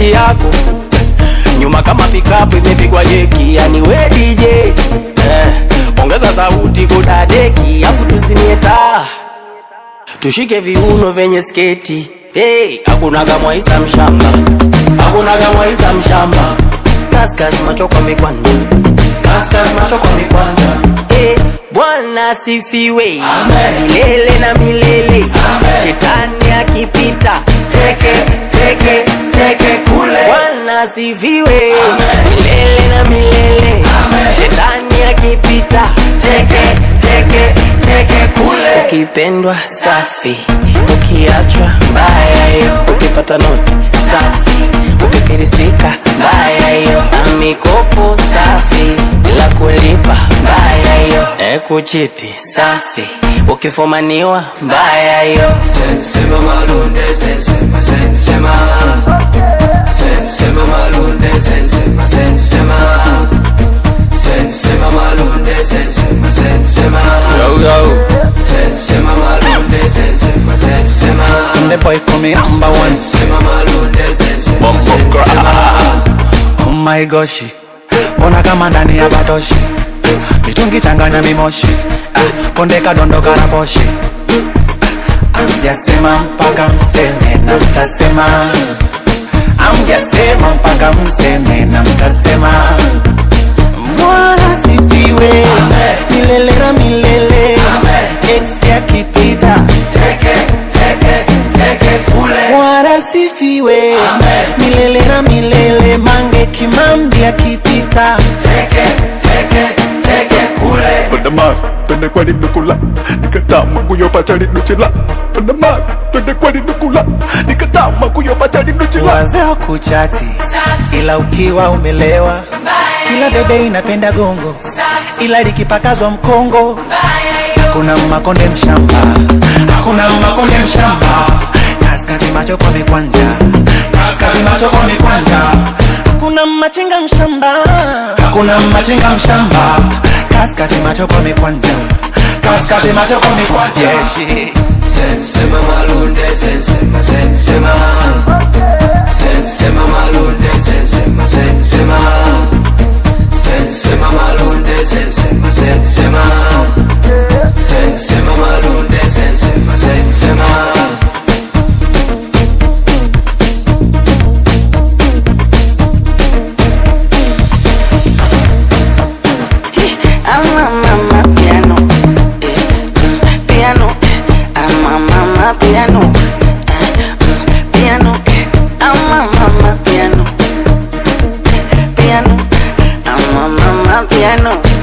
sauti yako nyuma kama pikapu imepigwa jeki, yani we DJ eh, ongeza sauti kudadeki, afu tuzimie taa tushike viuno vyenye sketi hey, hakunaga mwaisa mshamba, hakunaga mwaisa mshamba, kaskas macho kwa mikwanja, kaskas macho kwa mikwanja hey, Bwana sifiwe milele na milele, shetani akipita teke teke teke kule. Bwana sifiwe milele na milele, shetani akipita teke teke teke kule. Ukipendwa safi, ukiachwa mbaya hiyo, ukipata noti safi, ukifirisika mbaya hiyo, na mikopo safi bila kulipa mbaya hiyo, e kuchiti safi, ukifumaniwa mbaya hiyo. Sensema malunde, sensema, sensema. Sensema malunde, sensema, sensema. Sensema malunde, sensema, sensema. Yo, yo. Sensema malunde, sensema, sensema. The boy call me number one. Sensema malunde, sensema, Bumbo sensema. Oh my gosh. Mbona kama ndani ya batoshi mitungi changanya mimoshi ah, konde kadondoka na poshi amjasema mpaka mseme na mtasema amjasema mpaka mseme na mtasema Bwana sifiwe milele na milele ex akipita Teke, teke, teke kule. Bwana sifiwe milele na milele mange kimambi akipita Teke, teke, teke kule. Pandama, twende kwani nukula nikatama kuyopa chali nuchila Pandama, twende kwani nukula nikatama kuyopa chali nuchila wazee wa kuchati ila ukiwa umelewa kila bebe inapenda gongo ila likipakazwa mkongo hakuna makonde mshamba hakuna makonde mshamba kaskazi macho kwa mikwanja kaskazi macho kwa mikwanja hakuna machinga mshamba hakuna machinga mshamba kaskazi macho kwa mikwanja kaskazi macho kwa mikwanja yeah, Sensema malunde, sensema, sensema. Sensema malunde, sensema, sensema. Sensema malunde, sensema, sensema. Sensema malunde, sensema, sensema. Ama mama piano, eh, mm, piano, ama mama piano, eh, mm, piano, ama mama piano, piano, ama mama piano.